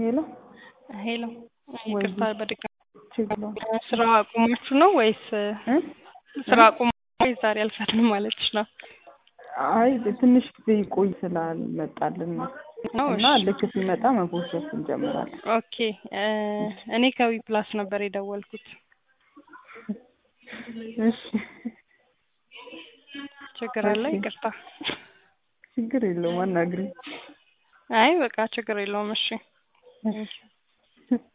ሄሎ ሄሎ ይቅርታ በድጋሚ ችግር ስራ አቁማችሁ ነው ወይስ እ ስራ አቁማችሁ ወይስ ዛሬ አልፈትንም ማለትሽ ነው? አይ ትንሽ ጊዜ ይቆይ ስላልመጣልን ነው ነው እና እሺ። ልክ ሲመጣ መቦሰስ እንጀምራለን። ኦኬ እ እኔ ከዊ ፕላስ ነበር የደወልኩት። እሺ ችግር አለ? እሺ። ይቅርታ። ችግር የለውም አናግሪኝ። አይ በቃ ችግር የለውም። እሺ እሺ